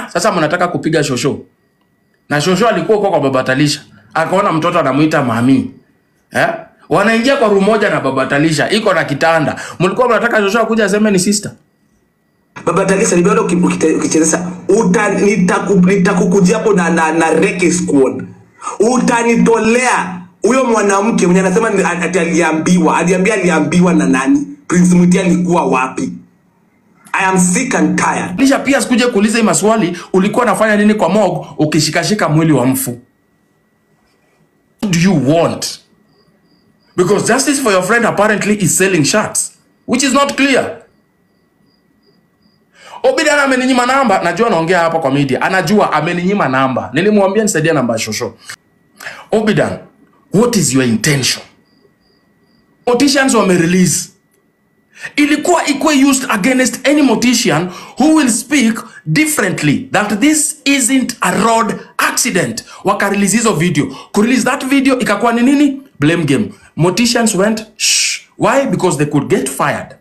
hana. Sasa mnataka kupiga shosho, na shosho alikuwa huko kwa baba Talisha, akaona mtoto anamuita mami eh? Wanaingia kwa room moja na baba Talisha, iko na kitanda. Mlikuwa mnataka shosho akuja aseme ni sister? Baba Talisa nimeona uki- ukite- ukichezesa uta nitaku- nitakukujia hapo na, na, na reke squad. Utanitolea huyo mwanamke mwenye anasema ni- ati aliambiwa, aliambia aliambiwa na nani? Prince Mutia alikuwa wapi? I am sick and tired. Lisha pia sikuje kuuliza hii maswali, ulikuwa unafanya nini kwa mog ukishikashika mwili wa mfu? What do you want? Because justice for your friend apparently is selling shirts, which is not clear. Obidan ameninyima namba, najua naongea hapa kwa media, anajua ameninyima namba. Nilimwambia nisaidie namba ya shosho. Obidan, what is your intention? Politicians wame release ilikuwa ikuwe used against any mortician who will speak differently that this isn't a road accident wakarelease hizo video kurelease that video ikakuwa ni nini blame game morticians went shh why because they could get fired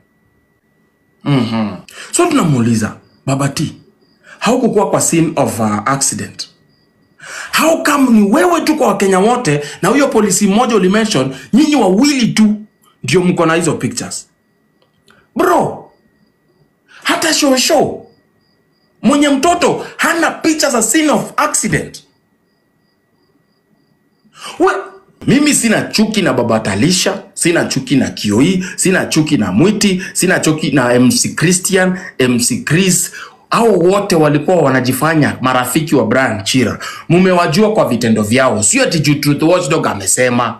so tunamuuliza baba t haukukuwa kwa scene of uh, accident how come ni wewe tu kwa wakenya wote na huyo polisi mmoja ulimention nyinyi wawili tu ndio mko na hizo pictures bro hata shosho mwenye mtoto hana picha za scene of accident We, mimi sina chuki na baba talisha sina chuki na kioi sina chuki na mwiti sina chuki na mc christian mc chris au wote walikuwa wanajifanya marafiki wa brian chira mumewajua kwa vitendo vyao sio ati juu truth watchdog amesema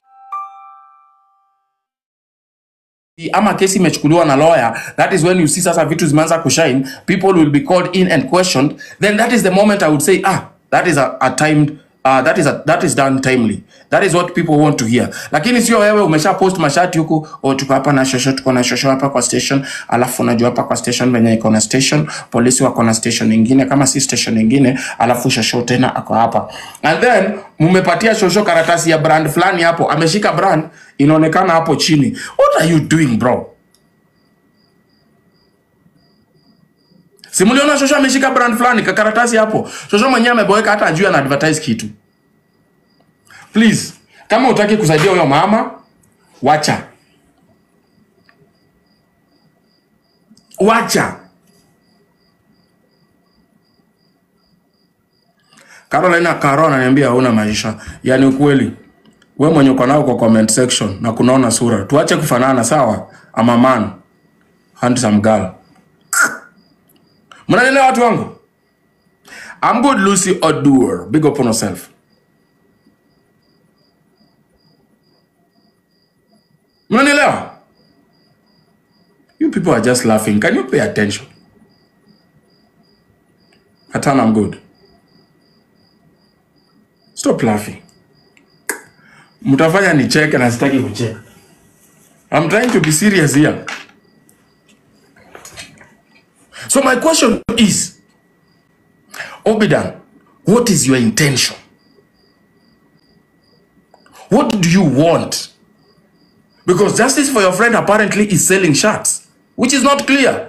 ama kesi imechukuliwa na lawyer that is when you see sasa vitu zimeanza kushine people will be called in and questioned then that is the moment i would say ah that is a, a timed uh, that is a, that is done timely that is what people want to hear lakini sio wewe umesha post mashati huku oh, tuko hapa na shosho tuko na shosho hapa kwa station alafu unajua hapa kwa station venye iko na station polisi wako na station nyingine kama si station nyingine alafu shosho tena ako hapa and then mumepatia shosho karatasi ya brand fulani hapo ameshika brand inaonekana hapo chini what are you doing bro simuliona shosho ameshika brand fulani kakaratasi hapo shosho mwenyewe ameboeka hata ajui ana advertise kitu please kama utaki kusaidia huyo mama wacha wacha Carolina Caro ananiambia hauna maisha. Yaani ukweli. We mwenye uko nao kwa comment section na kunaona sura. Tuache kufanana sawa? I'm a man. Handsome girl. Mnanielewa watu wangu? I'm good Lucy Odur. Big up on yourself. Mnanielewa? You people are just laughing. Can you pay attention? Hatan, I'm good. Stop laughing. Mtafanya nicheke na sitaki kucheka. I'm trying to be serious here. So my question is, Obidan, what is your intention? What do you want? Because justice for your friend apparently is selling shirts, which is not clear.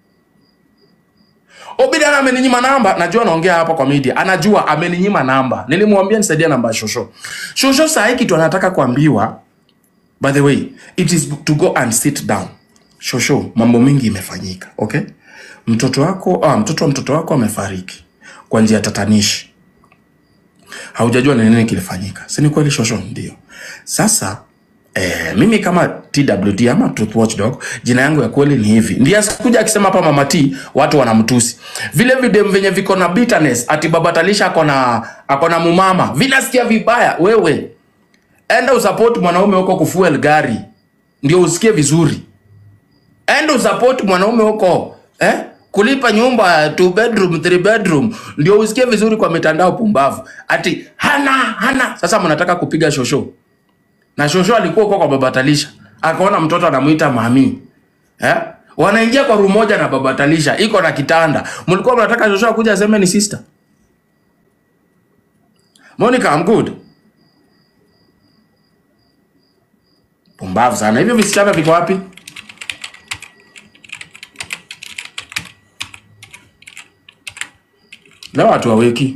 Obidan ameninyima namba, najua naongea hapa kwa media, anajua ameninyima namba. Nilimwambia nisaidie namba ya Shosho. Shosho saa hii kitu anataka kuambiwa, by the way, it is to go and sit down. Shosho, mambo mingi imefanyika, okay? Mtoto wako, ah, mtoto wa mtoto wako amefariki kwa njia tatanishi. Haujajua ni nini kilifanyika, si ni kweli Shosho? Ndio. Sasa Eh, mimi kama TWD ama Truth Watchdog, jina yangu ya kweli ni hivi. Ndiye asikuja akisema hapa Mama T watu wanamtusi. Vile video venye viko na bitterness ati baba Talisha ako na ako na mumama. Vinasikia vibaya wewe. Enda usupport mwanaume huko kufuel gari. Ndio usikie vizuri. Enda usupport mwanaume huko eh? Kulipa nyumba two bedroom, three bedroom ndio usikie vizuri kwa mitandao pumbavu. Ati hana hana. Sasa mnataka kupiga shosho na shosho alikuwa huko kwa baba Talisha, akaona mtoto anamuita mami eh? Wanaingia kwa room moja na baba Talisha, iko na kitanda. Mlikuwa mnataka shosho akuja aseme ni sister Monica, I'm good. Pumbavu sana. Hivyo visichana viko wapi? leo watu waweki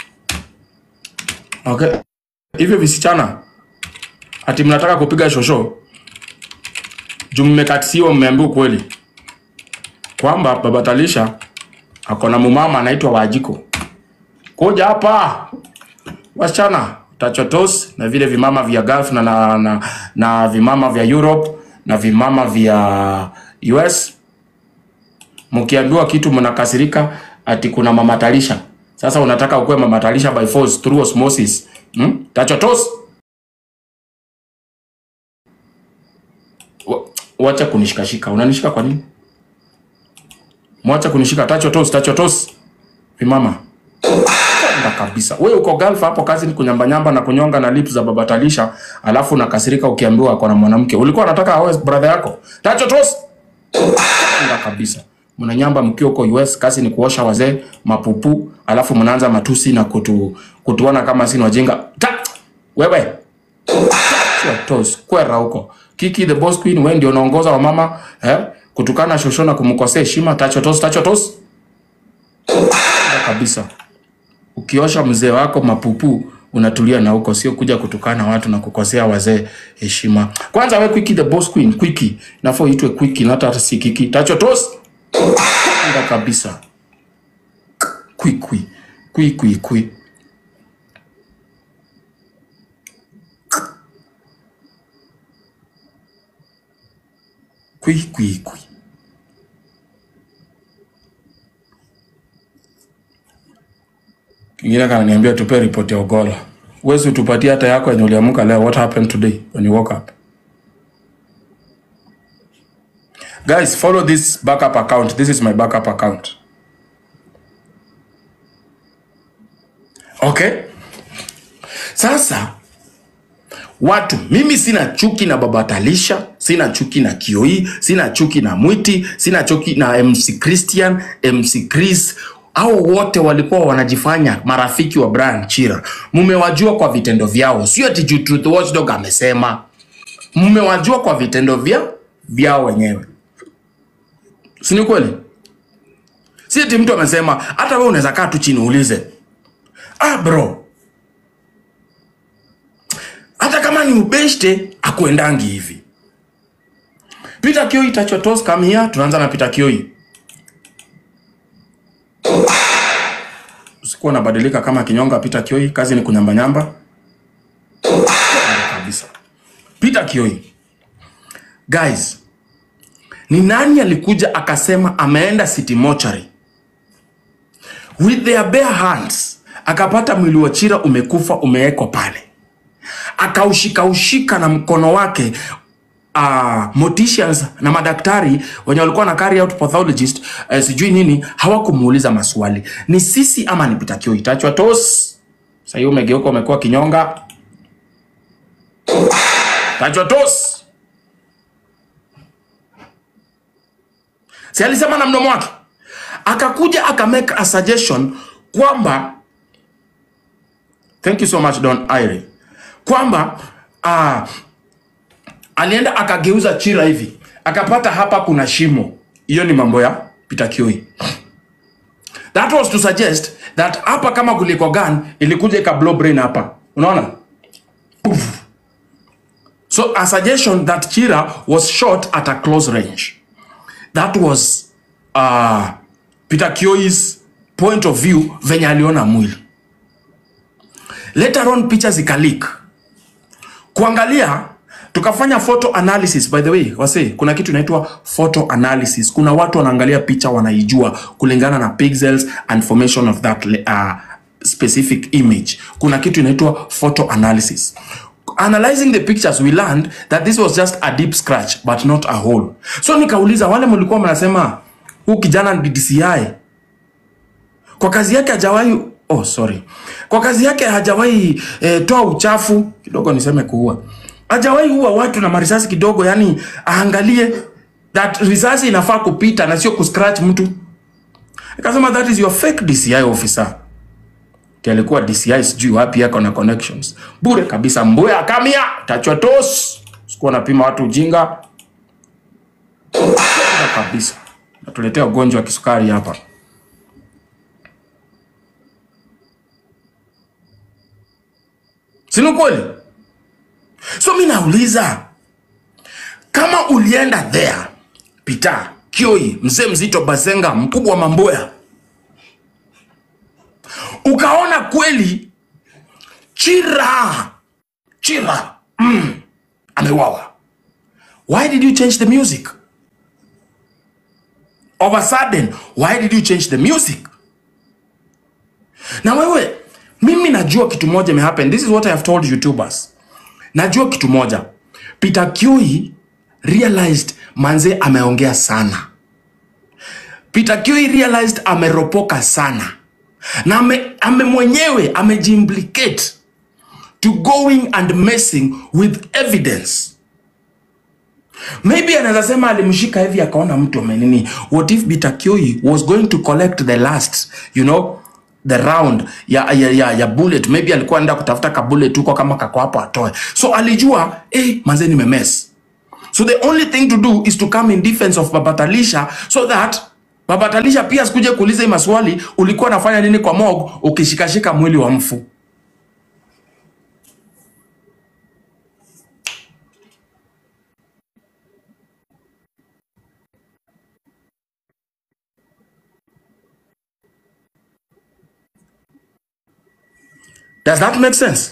okay hivyo visichana ati mnataka kupiga shosho juu mmekatisiwa mmeambiwa ukweli kwamba baba Talisha ako na mumama anaitwa Wajiko. Kuja hapa wasichana, tachotos na vile vimama vya Gulf na, na, na, na vimama vya Europe na vimama vya US, mkiambiwa kitu mnakasirika ati kuna mama Talisha. Sasa unataka ukuwe mama Talisha by force through osmosis hmm? Tachotos, Wa- wacha kunishikashika. Unanishika kwa nini? Mwacha kunishika tacho tos, tacho tos. Vimama. Enda kabisa. Wewe uko Gulf hapo kazi ni kunyamba-nyamba na kunyonga na lips za baba Talisha, alafu nakasirika ukiambiwa ako na mwanamke. Ulikuwa unataka awe brother yako. Tacho tos. Enda kabisa. Mnanyamba mkiwa huko US, kazi ni kuosha wazee mapupu, alafu mnaanza matusi na kutu, kutuona kama sisi ni wajinga. Ta! Wewe. Sio tos. Kwera huko. Kiki the boss queen, wewe ndio unaongoza wa mama eh? Kutukana shosho na kumkosea heshima. Tacho tos, tacho tos. Enda kabisa. Ukiosha mzee wako mapupu unatulia na huko, sio kuja kutukana watu na kukosea wazee heshima. Kwanza we Quickie the boss queen, Quickie nafaa uitwe Quickie na hata si Kiki. Tacho tos. Enda kabisa. Quickie, Quickie, Quickie. Quickie, Quickie. Kingine kananiambia tupe ripoti ya Ogola. Uwezi utupatie hata yako yenye uliamka leo. What happened today when you woke up? Guys, follow this backup account. This is my backup account. Okay? Sasa watu, mimi sina chuki na baba Talisha, sina chuki na Kioi, sina chuki na Mwiti, sina chuki na MC Christian, MC Chris. Hao wote walikuwa wanajifanya marafiki wa Brian Chira. Mmewajua kwa vitendo vyao, sio ati juu Truth Watchdog amesema. Mmewajua kwa vitendo vya vyao wenyewe, si ni kweli? Si ati mtu amesema. Hata wewe unaweza kaa tu chini uulize, ah bro, hata kama ni ubeshte akuendangi hivi. Peter Kioi tachotos kamia, tunaanza na Peter Kioi. Usikuwa unabadilika kama kinyonga. Peter Kioi, kazi ni kunyambanyamba kabisa. Peter Kioi, guys, ni nani alikuja akasema ameenda city mortuary with their bare hands, akapata mwili wa Chira umekufa umewekwa pale akaushikaushika na mkono wake uh, morticians na madaktari wenye walikuwa na carry out pathologist uh, sijui nini hawakumuuliza maswali ni sisi ama ni Peter Kioi itachwa tos sahii umegeuka umekuwa kinyonga tachwa tos si alisema na mdomo wake akakuja akamake a suggestion kwamba thank you so much Don Ire kwamba uh, alienda akageuza Chira hivi akapata hapa kuna shimo. Hiyo ni mambo ya Peter Kioi. That was to suggest that hapa kama kuliko gun ilikuja ika blow brain hapa, unaona Poof. So a suggestion that Chira was shot at a close range. That was uh, Peter Kioi's point of view venye aliona mwili. Later on picha zikalik kuangalia tukafanya photo analysis by the way wase kuna kitu inaitwa photo analysis kuna watu wanaangalia picha wanaijua kulingana na pixels and formation of that uh, specific image kuna kitu inaitwa photo analysis analyzing the pictures we learned that this was just a deep scratch but not a hole so nikauliza wale mlikuwa mnasema huu kijana ni DCI kwa kazi yake hajawahi oh sorry kwa kazi yake hajawahi eh, toa uchafu kidogo niseme kuua hajawahi ua watu na marisasi kidogo yani aangalie that risasi inafaa kupita na sio kuscratch mtu akasema that is your fake DCI officer Ti alikuwa DCI sijui wapi yako na connections bure kabisa mbuya akamia tachwa tos sikuwa napima watu ujinga Bure kabisa natuletea ugonjwa wa kisukari hapa si ni kweli? So mi nauliza kama ulienda there Peter Kioi, mzee mzito Basenga, mkubwa wa Mamboya, ukaona kweli Chira Chira mm, amewawa, why did you change the music? Of a sudden, why did you change the music? Na wewe, mimi najua kitu moja imehappen. This is what I have told YouTubers. Najua kitu moja. Peter Kioi realized manze ameongea sana. Peter Kioi realized ameropoka sana. Na ame, ame mwenyewe amejiimplicate to going and messing with evidence. Maybe anaweza sema alimshika hivi akaona mtu amenini. What if Peter Kioi was going to collect the last, you know, the round ya, ya, ya, ya bullet. Maybe alikuwa anaenda kutafuta ka bullet huko kama kako hapo atoe. So alijua, eh, manze nimemess. So the only thing to do is to come in defense of Baba Talisha so that Baba Talisha pia sikuje kuuliza hii maswali, ulikuwa unafanya nini kwa mog ukishikashika mwili wa mfu. Does that make sense?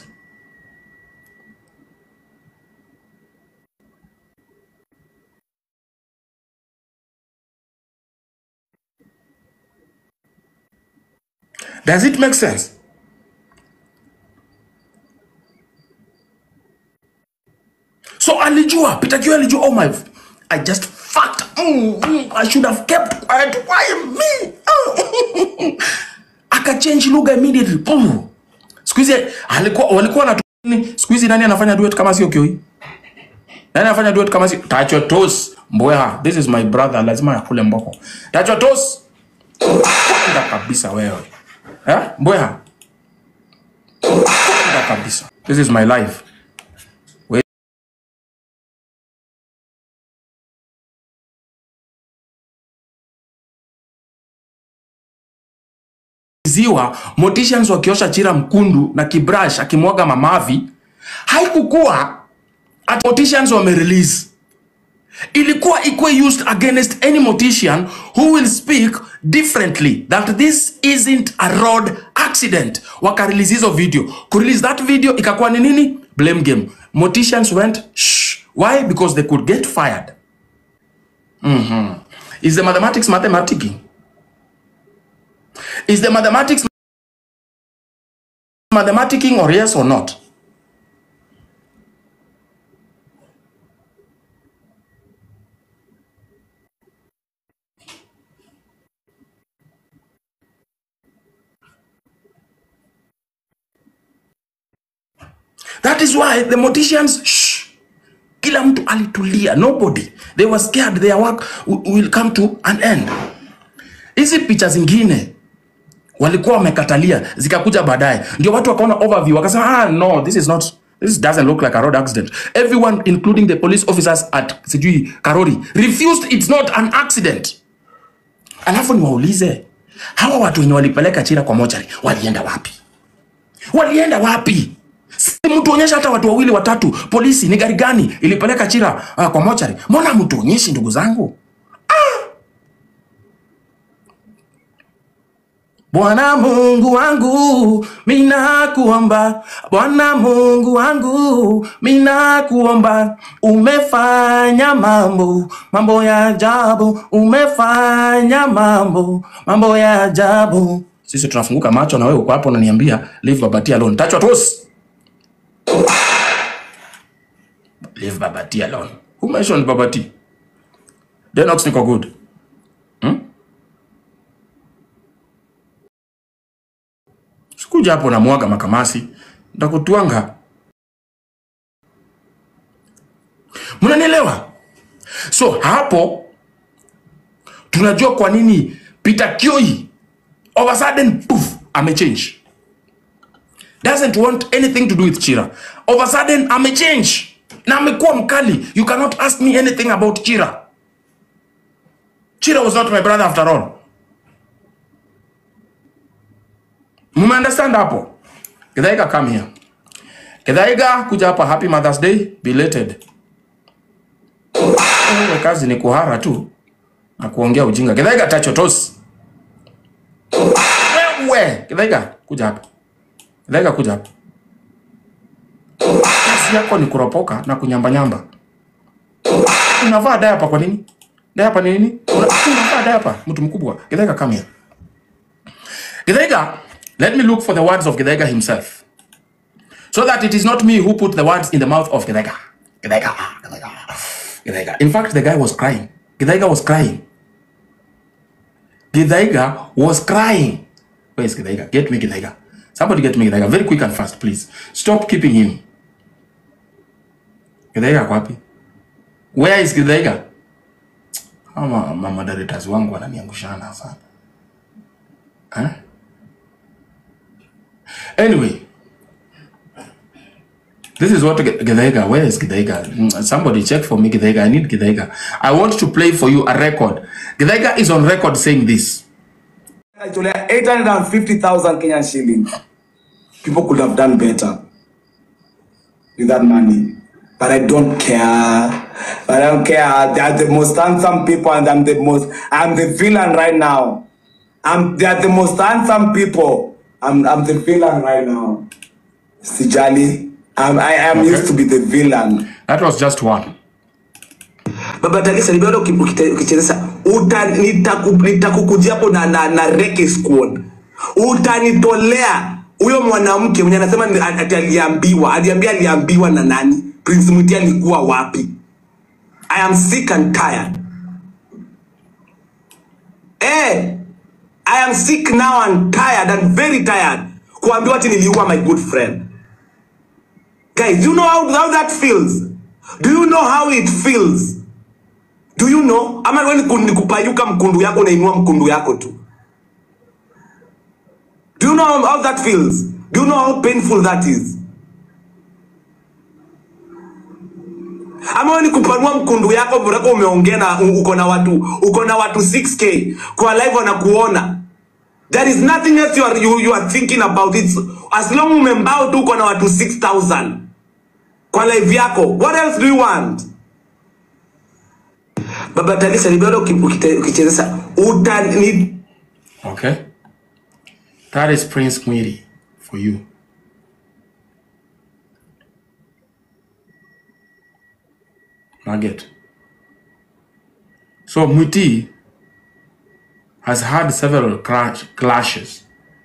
Does it make sense? So alijua, Peter Kioi alijua, oh my, I just fucked. Mm, mm, I should have kept quiet. Why me? Oh. Akachange lugha immediately. Boom. Siku hizi alikuwa walikuwa na siku hizi nani anafanya duet kama sio Kioi? Nani anafanya duet kama sio Tacho Tos Mboya? This is my brother, lazima akule mboko. Tacho Tos Enda kabisa wewe. Eh? Mboya. Enda kabisa. This is my life. We ziwa Morticians wakiosha Chira Mkundu na Kibrash akimwaga mamavi, haikukuwa at Morticians wame release ilikuwa ikuwe used against any mortician who will speak differently that this isn't a road accident wakarelease hizo video kurelease that video ikakuwa ni nini blame game morticians went shh why because they could get fired is the mathematics mathematicking is the mathematics mathematicking or yes or not That is why the morticians shh, kila mtu alitulia, nobody they were scared their work wi- will come to an end. Hizi picha zingine walikuwa wamekatalia zikakuja baadaye, ndio watu wakaona overview wakasema, ah, no this is not this doesn't look like a road accident. Everyone including the police officers at sijui Karori refused it's not an accident. Alafu niwaulize hawa watu wenye walipeleka Chira kwa mochari walienda wapi? Walienda wapi? Si mtuonyeshe hata watu wawili watatu, polisi ni gari gani ilipeleka Chira uh, kwa mochari? Mbona mtuonyeshi ndugu zangu? Bwana Mungu wangu, mina kuomba. Bwana Mungu wangu, mina kuomba. Umefanya mambo, mambo ya ajabu. Umefanya mambo, mambo ya ajabu. Sisi tunafunguka macho na wewe uko hapo unaniambia leave Babati alone. Tachwa tosi. Leave Babati alone. Who mentioned Babati? Denox niko good. Sikuja hapo na mwaga makamasi. Ndakutwanga. Mnanielewa? So hapo tunajua kwa nini Peter Kioi all of a sudden poof amechange. Doesn't want anything to do with Chira. All of a sudden amechange. Na amekuwa mkali. You cannot ask me anything about Chira. Chira was not my brother after all. Mumeunderstand hapo? Githaika come here. Githaiga, kuja hapa. Happy Mother's Day belated. Wewe kazi ni kuhara tu na kuongea ujinga. Githaiga tachotosi. Wewe Githaiga, kuja hapa. Githaiga, kuja hapa. Kazi yako ni kuropoka na kunyambanyamba. Unavaa diaper kwa nini? Diaper ni nini? Una- Unavaa diaper, mtu mkubwa. Githaiga, come here. Githaiga, let me look for the words of Githaiga himself. So that it is not me who put the words in the mouth of Githaiga. Githaiga, Githaiga, Githaiga. In fact, the guy was crying. Githaiga was crying. Githaiga was crying. Where is Githaiga? Get me Githaiga. Somebody get me Githaiga. Very quick and fast, please. Stop keeping him. Githaiga ako wapi? Where is Githaiga? Ama mamaderators wangu wananiangushana sana. Huh? Anyway, this is what Ge- Githaiga. Where is Githaiga? Mm, Somebody check for me, Githaiga. I need Githaiga. I want to play for you a record. Githaiga is on record saying this. Aitolea 850,000 Kenyan shillings. People could have done better with that money. But I don't care. But I don't care. They are the most handsome people and I'm the most I'm the villain right now. I'm they are the most handsome people. I'm I'm the villain right now. Sijali. I'm, I am Okay. used to be the villain. That was just one. baba Tagisa ni bado uki- ukite- ukichezesa uta nitaku- nitakukujia hapo na, na, na reke squad utanitolea huyo mwanamke mwenye anasema ni- ati aliambiwa aliambia aliambiwa na nani prince mwiti alikuwa wapi i am sick and tired eh i am sick now and tired and very tired kuambiwa ati niliua my good friend guys do you know how, how that feels do you know how it feels do you know ama wewe ni ku- ni kupayuka mkundu yako unainua mkundu yako tu do you know how, how that feels do you know how painful that is ama wewe ni kupanua mkundu yako mreko umeongea na u- uko na watu uko na watu 6k kwa live wanakuona there is nothing else you are, you, you are thinking about it as long umembao tu uko na watu 6000 kwa live yako what else do you want baba Talisa ni bado uki- ukite- ukichezesa uta ni Okay? That is Prince Mwiri for you. Nugget. So Mwiti has had several clash, clashes.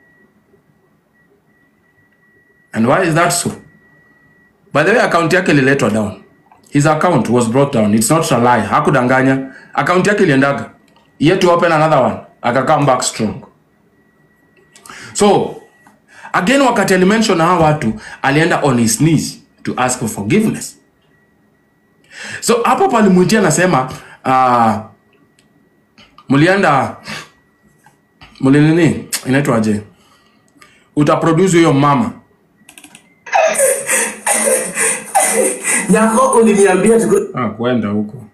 And why is that so? By the way, account yake ililetwa down. His account was brought down. It's not a lie. Hakudanganya. Account yake iliendaga. He had to open another one. Aka come back strong. So, again wakati alimention hawa watu, alienda on his knees to ask for forgiveness. So, hapo palimwitia anasema uh, mlienda mli nini inaitwaje utaproduce huyo mama nyako uliniambia tuko Ah, kwenda huko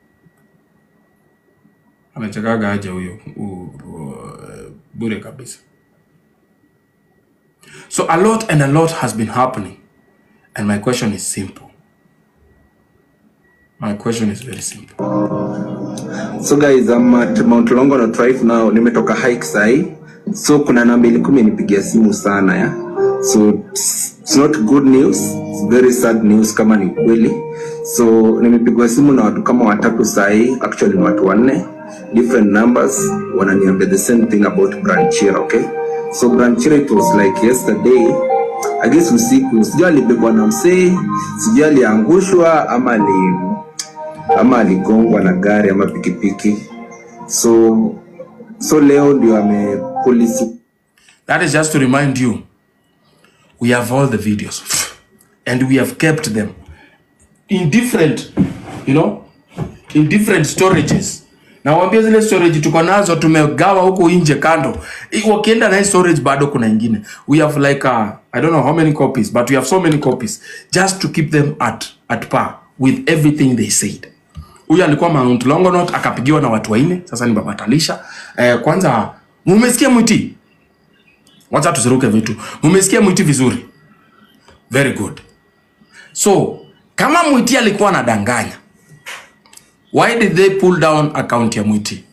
anachekaga aje huyo u- u- bure kabisa so a lot and a lot has been happening and my question is simple my question is very simple So guys, I'm at Mount Longonot right now. Nimetoka hike sahi. So kuna namba ilikuwa imenipigia simu sana ya. So it's, it's not good news. It's very sad news kama ni kweli. So nimepigwa simu na watu kama watatu sahi. Actually ni watu wanne. Different numbers wananiambia the same thing about Branchira, okay? So Branchira it was like yesterday. I guess usiku. Sijui alibebwa na msee, sijui aliangushwa ama ali ama aligongwa na gari ama pikipiki so so leo ndio ame polisi that is just to remind you we have all the videos and we have kept them in different you know in different storages na waambia zile storage tuko nazo tumegawa huko nje kando I- wakienda na hii storage bado kuna ingine we have like uh, i don't know how many copies but we have so many copies just to keep them at at par with everything they said huyu alikuwa Mount Longonot akapigiwa na watu waine sasa ni baba Talisha eh, kwanza mumesikia mwiti wacha tusiruke vitu mumesikia mwiti vizuri very good so kama mwiti alikuwa anadanganya why did they pull down account ya mwiti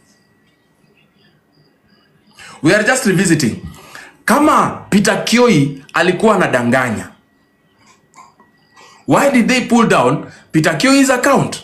we are just revisiting kama peter kioi alikuwa anadanganya why did they pull down peter kioi's account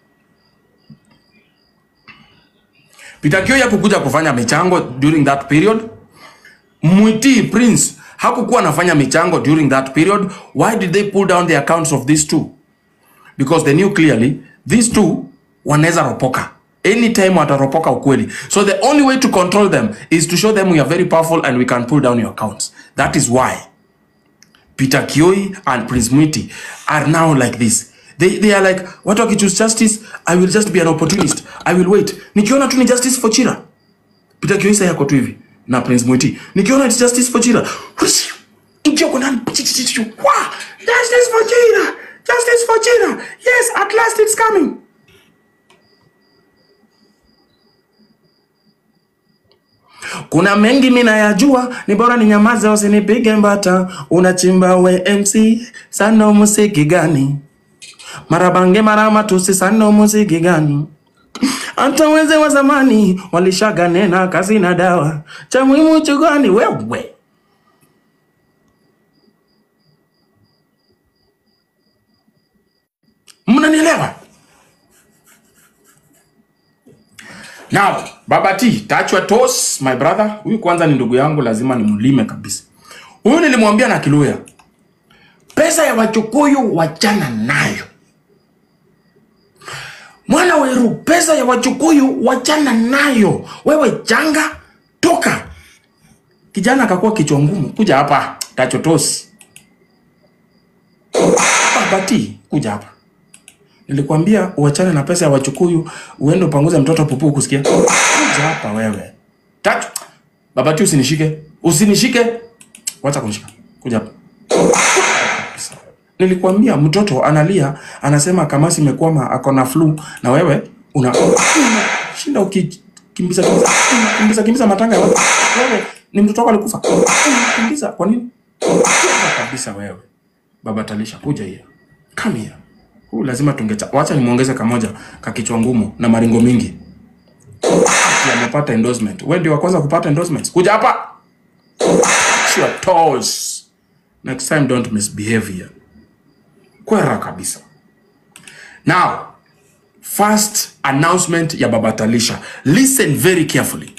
peter kioi hakukuja kufanya michango during that period mwiti prince hakukuwa anafanya michango during that period why did they pull down the accounts of these two because they knew clearly these two wanaweza ropoka anytime wataropoka ukweli so the only way to control them is to show them we are very powerful and we can pull down your accounts that is why peter kioi and prince mwiti are now like this they, they are like watu wakichoose justice i will just be an opportunist i will wait nikiona tu ni justice for chira peter kioi sasa yako tu hivi na prince mwiti nikiona it's justice for chira Hush! ingia huko ndani Chi, chi, chi, chi. Wah! justice for chira justice for chira yes at last it's coming kuna mengi minayajua ni bora ni nyamaze usinipige mbata unachimba we mc sano musiki gani marabange maramatusi sano musiki gani hata weze wa zamani walishaga nena kazi na dawa cha muhimu chugani wewe mnanielewa now baba t touch your toes my brother huyu kwanza ni ndugu yangu lazima nimlime kabisa huyu nilimwambia na kiluya pesa ya wachukuyu wachana nayo mwana weru pesa ya wachukuyu wachana nayo wewe janga toka kijana akakuwa kichwa ngumu kuja hapa tachotosi babati kuja hapa nilikwambia uachane na pesa ya wachukuyu uende upanguze mtoto pupu kusikia kuja hapa wewe tatu babati usinishike usinishike wacha kunishika kuja hapa nilikwambia mtoto analia anasema kamasi imekwama ako na flu na wewe una shinda ukikimbiza kimbiza kimbiza kimbiza matanga ya watu wewe ni mtoto wako alikufa kimbiza kwa nini Kuja kabisa wewe baba talisha kuja hiyo come here huu lazima tungecha wacha nimuongeze kamoja kakichwa ngumu na maringo mingi Ati amepata endorsement wewe ndio wa kwanza kupata endorsements kuja hapa Touch your toes next time don't misbehave here kwera kabisa now first announcement ya baba talisha listen very carefully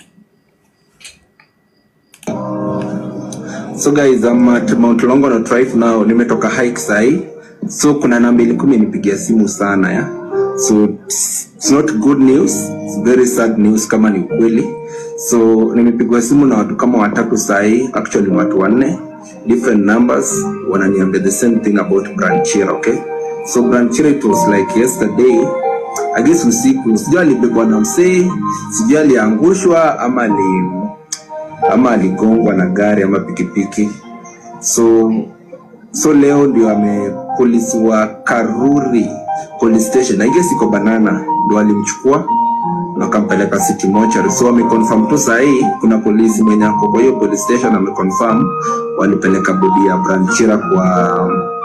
So guys, I'm at Mount Longonot right now. Nimetoka hike sahi. So kuna namba ilikuwa imenipigia simu sana ya. So it's, it's not good news. It's very sad news kama ni ukweli. So nimepigwa simu na watu kama watatu sahi, actually ni watu wanne. Different numbers wananiambia the same thing about Branchira, okay? So Branchira it was like yesterday. I guess usiku, sijui alibebwa na msee, sijui aliangushwa ama ali ama aligongwa na gari ama pikipiki so so leo ndio ame polisi wa karuri police station i guess iko banana ndio alimchukua na akampeleka city mortuary so ameconfirm tu sahii kuna polisi mwenye ako kwa hiyo police station ameconfirm walipeleka bodi ya branchira kwa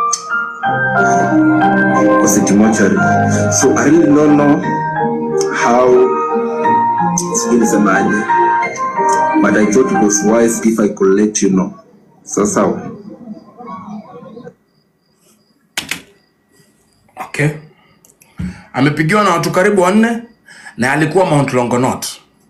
kwa city mortuary so i really don't know how sijui nisemaje but I thought it was wise if I could let you know. Sasa okay amepigiwa na watu karibu wanne na alikuwa mount longonot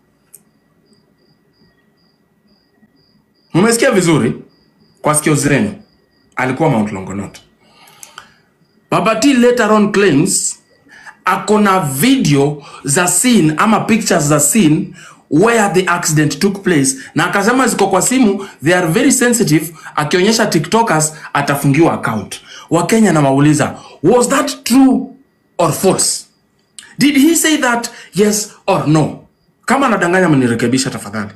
umesikia vizuri kwa sikio zenu alikuwa mount longonot babati later on claims ako na video za scene ama pictures za scene where the accident took place na akasema ziko kwa simu they are very sensitive akionyesha tiktokers atafungiwa account wakenya nawauliza was that true or false did he say that yes or no kama anadanganya mnirekebisha tafadhali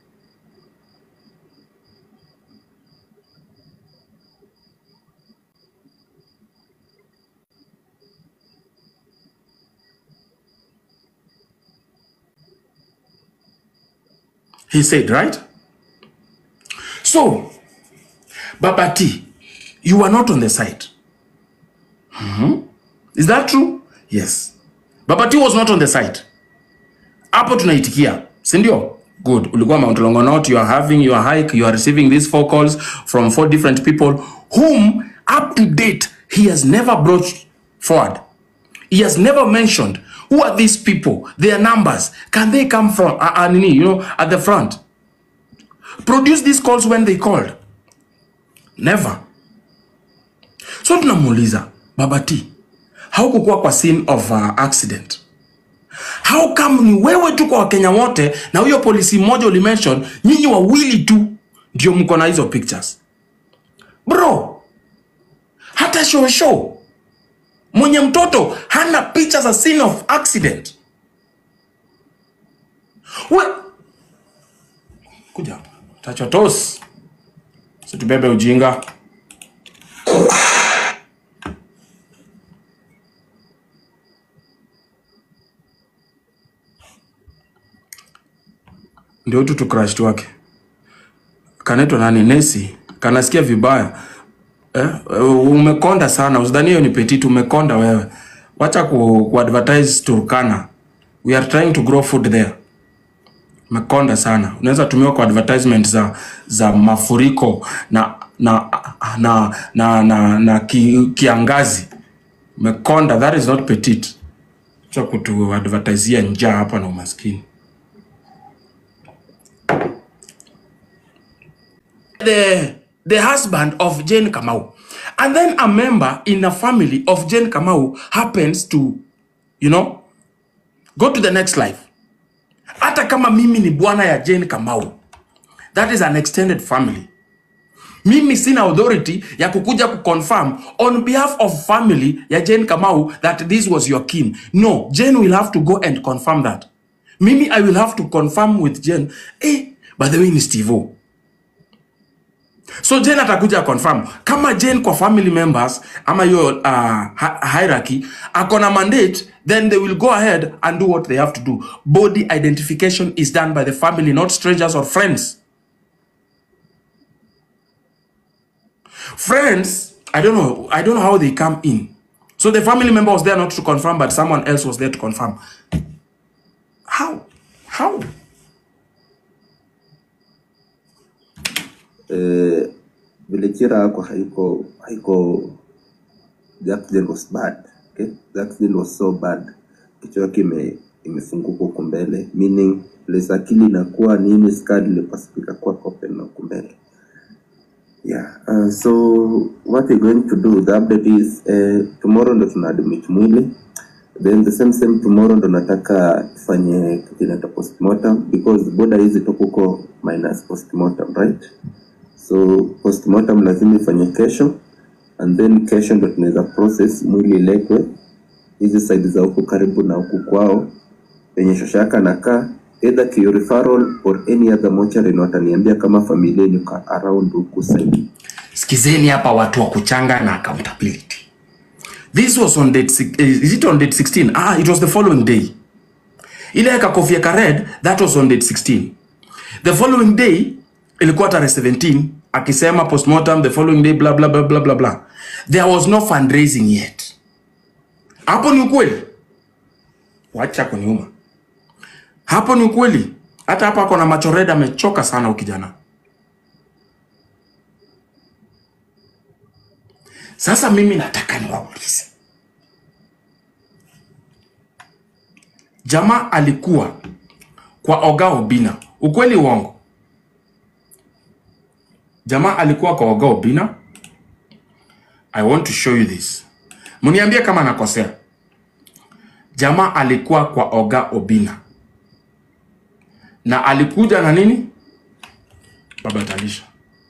he said right so baba t you are not on the side Is that true? Yes. Baba T was not on the site. Hapo tunaitikia, si ndio? Good. Ulikuwa Mount Longonot, you are having your hike, you are receiving these four calls from four different people whom up to date he has never brought forward. He has never mentioned who are these people, their numbers, can they come from uh, uh, nini, you know, at the front. Produce these calls when they called. Never. So tunamuuliza Baba T, haukukuwa kwa scene of uh, accident how come ni wewe tu kwa wakenya wote na huyo polisi mmoja ulimention nyinyi wawili tu ndio mko na hizo pictures bro hata shosho mwenye mtoto hana picha za scene of accident we kuja tachotos situbebe ujinga ndio tu tucrash wake kanaitwa nani nesi kanasikia vibaya eh? umekonda sana usidhani hiyo ni petit umekonda wewe wacha ku, ku advertise turkana we are trying to grow food there umekonda sana unaweza tumiwa kwa advertisement za za mafuriko na na na na, na, na ki, kiangazi umekonda that is not petit cha kutu advertisia njaa hapa na umaskini the the husband of Jane Kamau. And then a member in a family of Jane Kamau happens to, you know, go to the next life. Hata kama mimi ni bwana ya Jane Kamau. That is an extended family. Mimi sina authority ya kukuja kuconfirm on behalf of family ya Jane Kamau that this was your kin. No, Jane will have to go and confirm that. Mimi I will have to confirm with Jane. Eh, by the way ni Steve-O. so jane atakuja confirm kama jane kwa family members ama hiyo uh, hi- hierarchy ako na mandate then they will go ahead and do what they have to do body identification is done by the family not strangers or friends friends i don't know i don't know how they come in so the family member was there not to confirm but someone else was there to confirm how how eh, vile Chira yako haiko haiko the accident was bad okay? the accident was so bad kichwa yake ime imefunguka huko mbele meaning place akili inakuwa nini skadi ilipasifika kuwa open na huko mbele yeah uh, so what we're going to do the update is uh, tomorrow ndo tuna admit mwili then the same same tomorrow ndo nataka tufanye kitu inaitwa postmortem because boda hizi toka huko minus postmortem right so postmortem lazima ifanye kesho and then kesho ndo tunaweza process mwili iletwe hizi side za huku karibu na huku kwao penye shoshaka nakaa either Kio referral or any other mortuary na wataniambia kama familia niko around huku side sikizeni hapa watu wa kuchanga na accountability this was on date six- eh, is it on date 16 ah it was the following day ile ya kakofia ka red that was on date 16 the following day ilikuwa tarehe 17 akisema postmortem the following day blah blah blah blah blah blah there was no fundraising yet hapo ni ukweli wacha kuniuma hapo ni ukweli hata hapa ako na macho red amechoka sana ukijana Sasa mimi nataka niwaulize, jamaa alikuwa kwa Oga Obina, ukweli uongo? Jamaa alikuwa kwa Oga Obina. I want to show you this, mniambie kama nakosea. Jamaa alikuwa kwa Oga Obina na alikuja na nini? Baba Talisha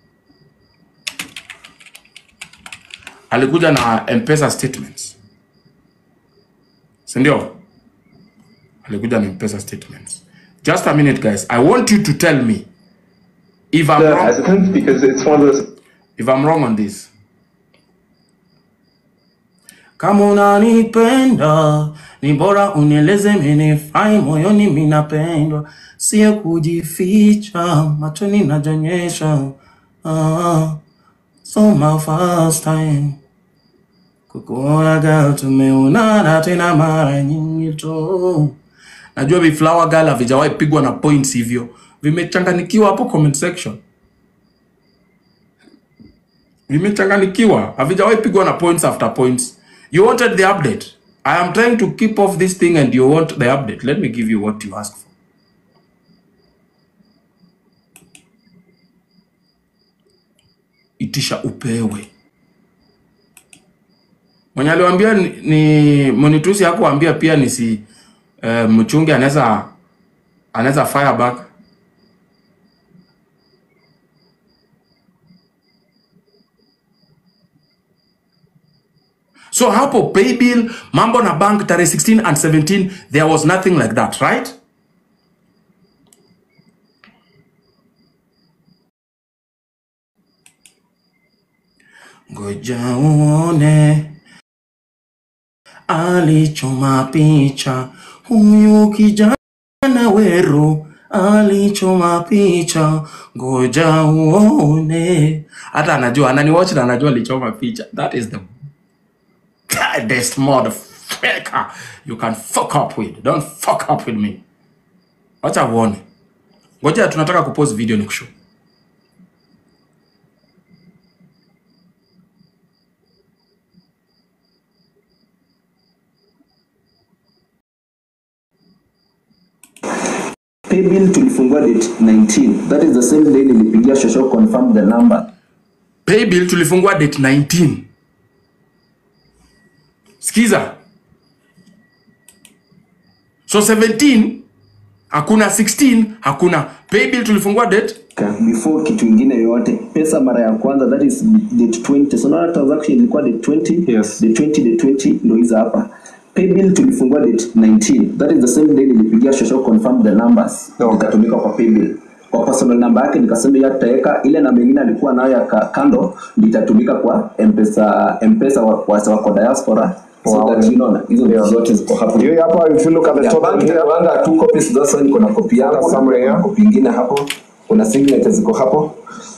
alikuja na mpesa statements sindio alikuja na mpesa statements just a minute guys i want you to tell me if i'm the wrong, hesitant because it's one of those if i'm wrong on this kama unanipenda ni bora unieleze menefai moyoni minapendwa sio kujificha machoni najonyesha ah, so my first time kukuaga tumeonana tena mara nyingi tu. Najua viflower girl havijawahi pigwa na points hivyo, vimechanganikiwa hapo comment section, vimechanganikiwa, havijawahi pigwa na points after points. You wanted the update. I am trying to keep off this thing and you want the update. Let me give you what you asked for. Itisha upewe. Mwenye aliwaambia ni, ni Monitusi hakuambia pia nisi uh, mchunge anaweza anaweza fire back. So hapo paybill mambo na bank tarehe 16 and 17 there was nothing like that, right? Ngoja uone alichoma picha huyu kijana weru alichoma picha, ngoja uone. Hata anajua ananiwatch na anajua alichoma picha. That is the baddest motherfucker you can fuck up with. Don't fuck up with me. Wacha uone. Ngoja tunataka kupost video ni kushow. Paybill tulifungua date 19. That is the same day nilipigia Shosho confirm the number. Paybill tulifungua date 19. Sikiza. So 17 hakuna 16 hakuna. Paybill tulifungua date Ka- Before kitu ingine yoyote, pesa mara ya kwanza that is date 20. So naona transaction ilikuwa date 20. Yes. Date 20, date 20 ndio hizo hapa. Paybill tulifungua date 19. That is the same day nilipigia Shosho confirm the numbers. Okay. Ikatumika kwa paybill. Kwa personal number yake nikasema hiyo tutaweka ile namba nyingine alikuwa nayo ya ka- kando ndio itatumika kwa M-Pesa M-Pesa wa, wa, wa kwa diaspora. So Wow. that you know, hizo vitu Yeah. zote ziko hapo. Hiyo hapo if you look at the Ya top banki here, inakuanga two copies sasa niko na copy yangu Kuna na summary, kuna yeah. copy ingine hapo. Kuna signature ziko hapo.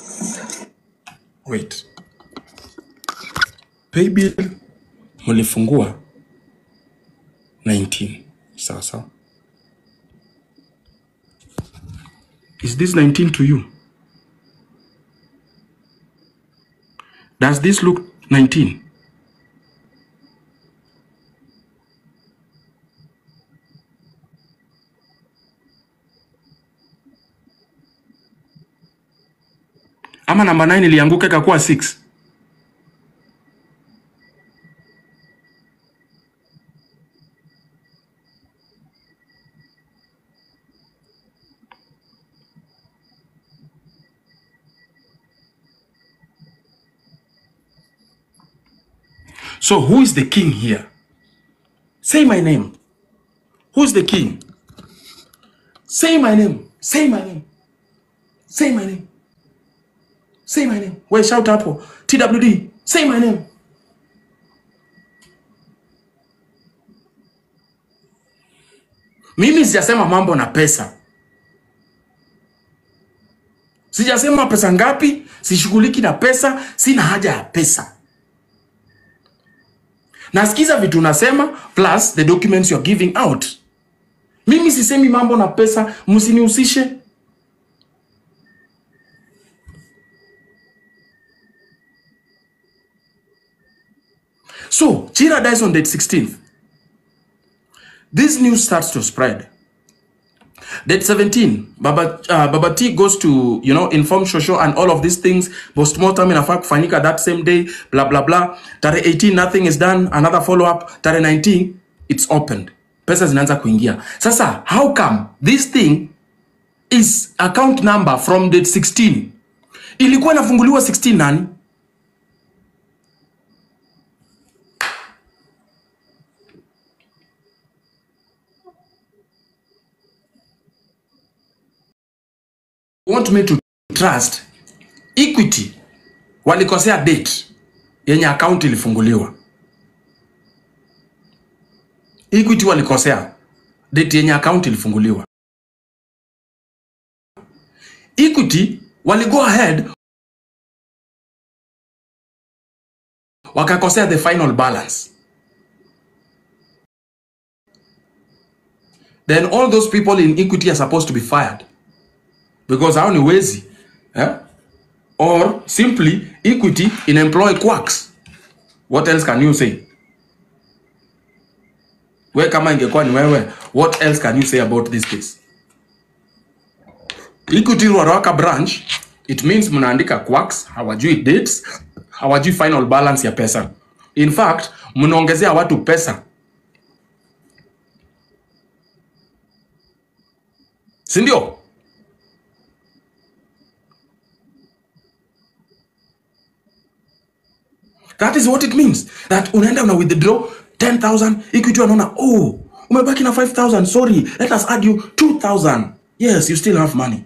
Wait. Paybill mlifungua 19. Sawa sawa. Is this 19 to you? Does this look 19? Ama namba 9 ilianguka ikakuwa 6? So who is the king here? Say my name. Who's the king? Say my name. Say my name. Say my name. Say my name. Wait, shout hapo. TWD. Say my name. Mimi sijasema mambo na pesa. Sijasema pesa ngapi, sishughuliki na pesa, sina haja ya pesa. Nasikiza vitu unasema plus the documents you're giving out. Mimi sisemi mambo na pesa, msinihusishe. So, Chira dies on date 16th. This news starts to spread. Date 17, Baba, uh, Baba T goes to, you know, inform Shosho and all of these things. Postmortem inafaa kufanyika that same day, blah, blah, blah. Tarehe 18, nothing is done. Another follow-up. Tarehe 19, it's opened. Pesa zinaanza kuingia. Sasa, how come this thing is account number from date 16? Ilikuwa inafunguliwa 16 nani? want me to trust Equity walikosea date yenye account ilifunguliwa. Equity walikosea date yenye account ilifunguliwa. Equity wali go ahead wakakosea the final balance then all those people in equity are supposed to be fired because hao ni wezi eh? or simply equity in employ quacks what else can you say we kama ingekuwa ni wewe what else can you say about this case equity ruaraka branch it means mnaandika quacks hawajui dates hawajui final balance ya pesa in fact mnaongezea watu pesa sindio that is what it means that unaenda una withdraw 10000 equity wanaona oh umebaki na 5000 sorry let us add you 2000 yes you still have money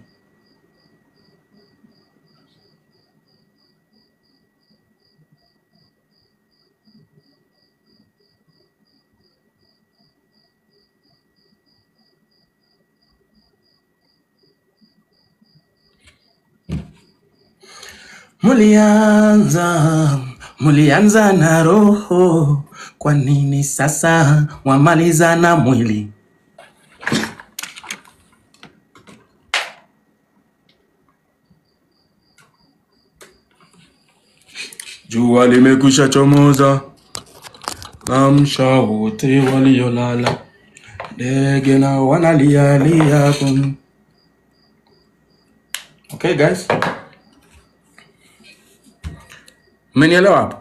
Mulianza, mulianza na roho, kwa nini sasa wamaliza na mwili? Jua limekwisha chomoza, amsha wote waliolala, ndege na wanalialia. kum- Okay guys, mmenielewa hapo?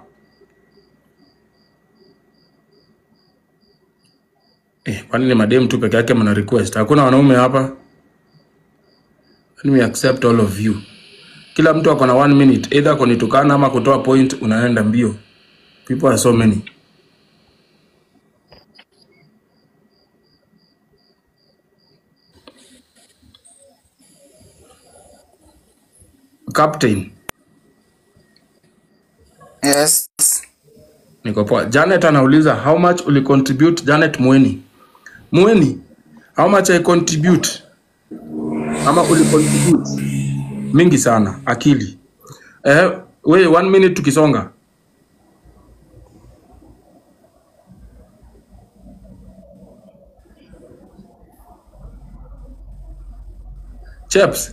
Eh, kwani ni madem tu peke yake mna request? Hakuna wanaume hapa? Let me accept all of you. Kila mtu ako na one minute, either kunitukana ama kutoa point, unaenda mbio. People are so many. Captain, Yes. niko poa. Janet anauliza how much uli contribute Janet Mweni. Mweni, how much I contribute? Ama uli contribute? Mingi sana, akili. Eh, we one minute tukisonga. Chaps,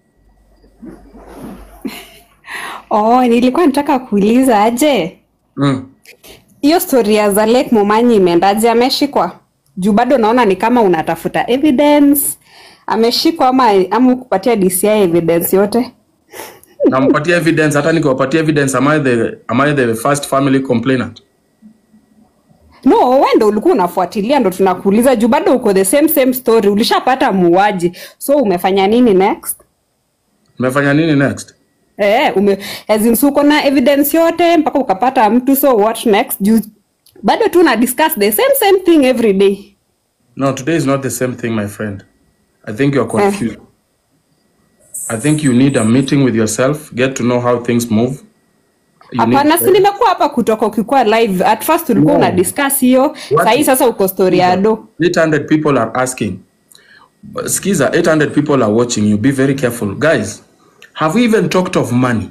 Oh, nilikuwa nataka kuuliza aje mm. hiyo story ya Zalek Momanyi imeendaje? Ameshikwa juu bado naona ni kama unatafuta evidence. Ameshikwa ama ama kupatia DCI evidence yote? nampatia evidence hata nikiwapatia evidence am I the, am I the first family complainant No, wewe ndo ulikuwa unafuatilia, ndo tunakuuliza juu bado uko the same same story. Ulishapata muuaji, so umefanya nini next? nimefanya nini next Eh, ume as in so uko na evidence yote mpaka ukapata mtu, so what next? Juu bado tu na discuss the same same thing every day. no today is not the same thing my friend i think you're Eh. confused i think you need a meeting with yourself get to know how things move you need Hapana, si nimekuwa hapa kutoka ukikuwa live. At first ulikuwa No. una discuss hiyo, What- sahii sasa uko story ya do. 800 people are asking skiza 800 people are watching you be very careful guys have we even talked of money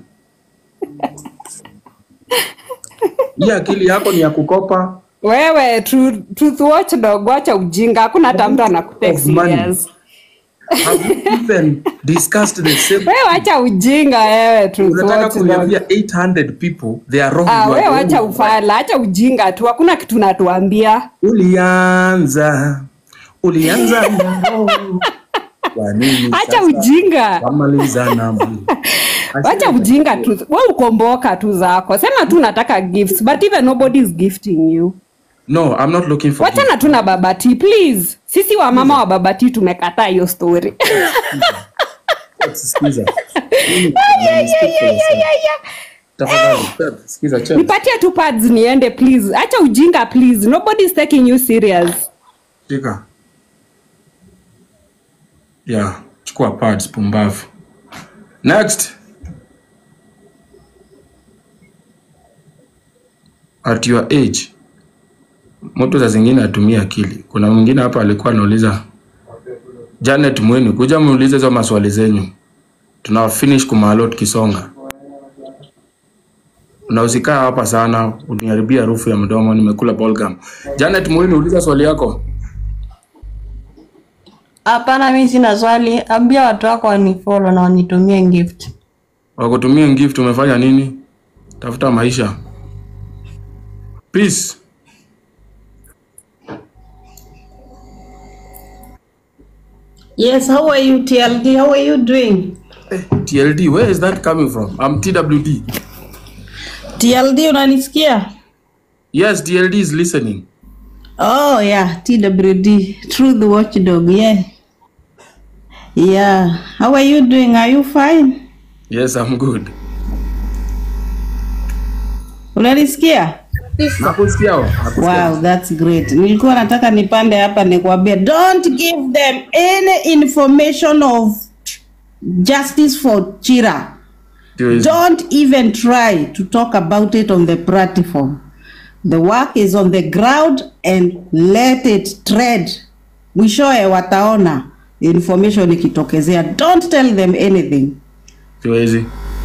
hii akili yako ni ya kukopa Wewe truth, truth watchdog, wacha ujinga, hakuna hata mtu anakutake Of money. serious. have we even discussed the same Wewe wacha ujinga wewe, truth unataka watchdog. kuniambia 800 people they are wrong Ah, you are wewe the wacha only- ufala, acha ujinga tu, hakuna kitu natuambia. ulianza ulianza na roho. Kwa nini Acha sasa ujinga. wamaliza na mwili? Wacha ujinga tu. Wewe ukomboka tu zako. Sema tu nataka gifts, but even nobody is gifting you. no i'm not looking for Wachana tu na babati please. Sisi wa mama wa babati tumekataa hiyo story. gifts. Sikiza. Yeah, yeah, yeah, yeah, yeah, yeah. Tafadhali, sikiza, Chel. Nipatie tu pads niende please. Acha ujinga please. Nobody is taking you serious. Shika. Yeah, chukua pads pumbavu. Next. At your age. Mtu za zingine atumie akili. Kuna mwingine hapa alikuwa anauliza Janet Mweni, kuja muulize hizo maswali zenyu. Tuna finish kumalo tukisonga. na usikaa hapa sana, uniharibia harufu ya mdomo. Nimekula balgam. Janet Muini, uliza swali yako. Hapana, mimi sina swali. Ambia watu wako wanifollow na wanitumie gift. Wakutumia gift, umefanya nini? Tafuta maisha. Peace. Yes, how are you TLD? How are you doing? TLD, where is that coming from? I'm TWD. TLD unanisikia? Yes, TLD is listening. Oh yeah, TWD, Truth Watchdog, yeah. Yeah. How are you doing? Are you fine? Yes, I'm good. Unanisikia? Nakusikia. nakusikia. Wow, that's great. Nilikuwa nataka nipande hapa nikwambie don't give them any information of justice for Chira. Ndio hizo. Don't even try to talk about it on the platform. The work is on the ground and let it tread. Mwishowe wataona information ikitokezea. Don't tell them anything. Ndio hizi.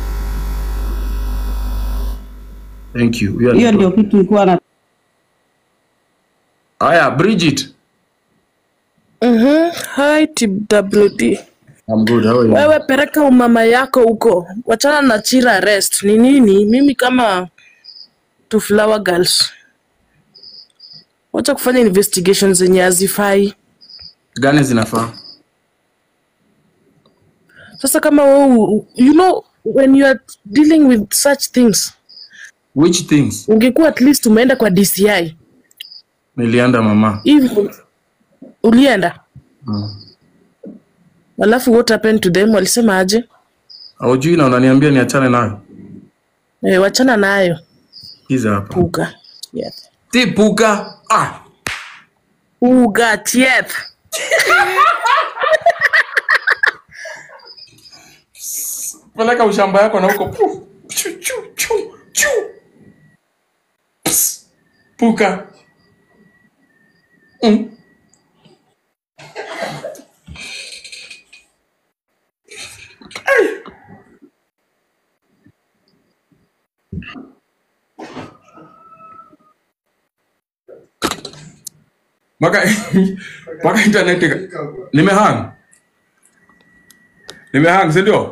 Thank you. Hiyo Hiyo ni- ndio kitu nilikuwa na Haya, Bridget. Mhm. Hi TWD. I'm good. How are you? Wewe peleka umama yako huko, wachana na Chira rest. Ni nini? Mimi kama two flower girls, wacha kufanya investigation zenye hazifai. Gani zinafaa? Sasa kama wewe, you know when you are dealing with such things, Which things? ungekuwa at least umeenda kwa DCI Nilienda mama. hivi, ulienda alafu what happened to them? Walisema aje? Haujui na unaniambia niachane nayo. E, wachana nayo Hizi hapa. puga yeah. Tipuka. Ah. Puga tieth Peleka ushamba yako na huko. Puf. Chu, chu, chu, chu. Ps. Puka. Mm. Mpaka mpaka internet ika- nimehang. Nimehang, si ndio?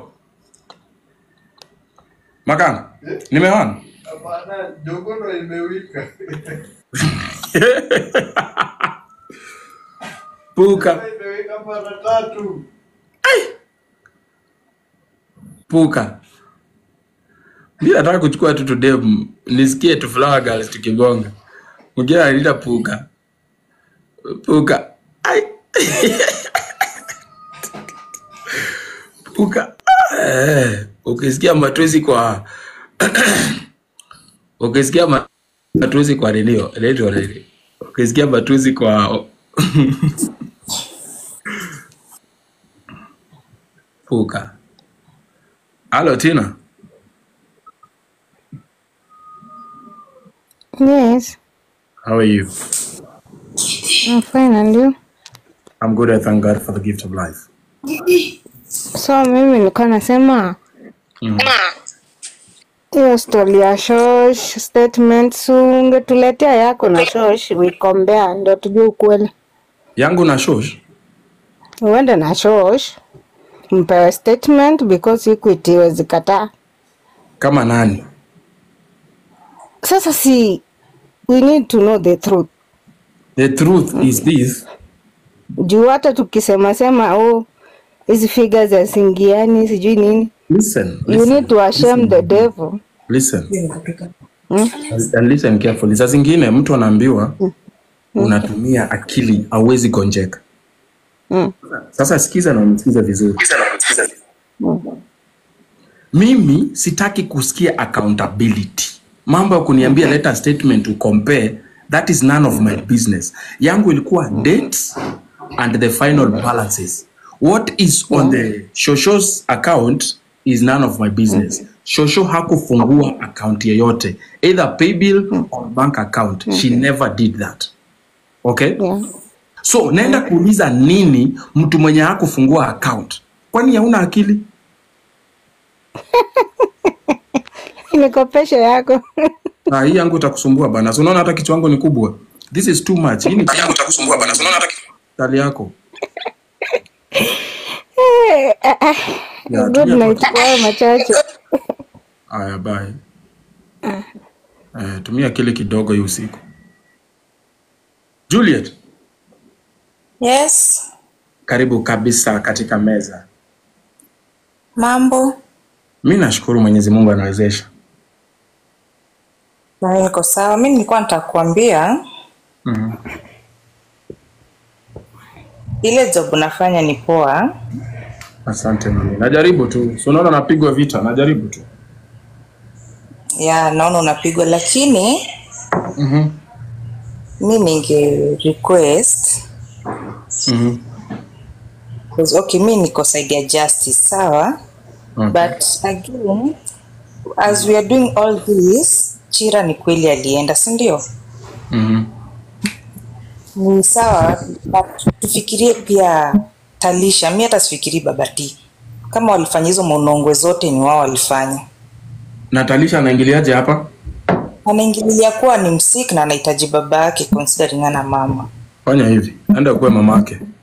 Makanga. Nimehang. Hapana, jogono imewika. Puka. Imewika mara tatu. Puka. Mi nataka kuchukua tu today m- nisikie tu flower girls tukigonga. Mwingine ananiita puka. Puka. Ai. Puka. Eh, ukisikia matusi kwa ukisikia ma- matusi kwa redio, redio redio. Ukisikia matusi kwa puka. Halo Tina. Yes, How are you? I'm fine and you? I'm good. I thank God for the gift of life. So mimi nilikuwa nasema hiyo story ya Shosh statements ungetuletea yako na Shosh wikombea ndio tujue ukweli. Yangu na shosh. Uende na Shosh mpewe statement because Equity iwezi kataa. Kama nani? Sasa si we need to know the truth. The truth is this. Juu hata tukisema sema oh hizi figures hazingiani sijui nini. Listen. You Listen. need to ashame the devil. Listen. And listen carefully. Saa zingine mtu anaambiwa unatumia akili hauwezi gonjeka. Sasa sikiza na unisikize vizuri. Mimi sitaki kusikia accountability. Mambo ya kuniambia leta statement to compare, that is none of my business. Yangu ilikuwa dates and the final balances. What is on the Shosho's account is none of my business. Shosho hakufungua account yeyote, either paybill or bank account. She never did that. Okay? Yeah. So naenda kuuliza nini mtu mwenye hakufungua account? Kwani hauna akili? nikopeshe yako. Ah, hii yangu itakusumbua bana. Si unaona hata kichwa yangu ni kubwa. This is too much. Hii ni yangu itakusumbua bana. Si unaona hata tali yako. Eh, ah, ah. Ya, Good tumia night kwa- kwa hayo machache. Aya, bye. Eh, tumia kile kidogo hii usiku. Juliet, Yes, karibu kabisa katika meza. mambo. Mi nashukuru Mwenyezi Mungu anawezesha. Na niko sawa. Mi nilikuwa nitakuambia Mhm. ile job unafanya ni poa. Asante mami. Najaribu tu. Si unaona napigwa vita, najaribu tu. Ya, naona unapigwa, lakini Mhm. mi ninge request Mhm. 'cause, okay, mi niko side ya justice, sawa Okay. but again as we are doing all this, Chira ni kweli alienda, si ndio? Mhm. Ni sawa, but tufikirie pia Talisha. Mi hata sifikiri Babati kama walifanya hizo monongwe zote, ni wao walifanya. Natalisha anaingiliaje hapa? anaingililia kuwa ni msik na anahitaji baba yake considering ana mama Fanya hivi. Enda kuwe mamake.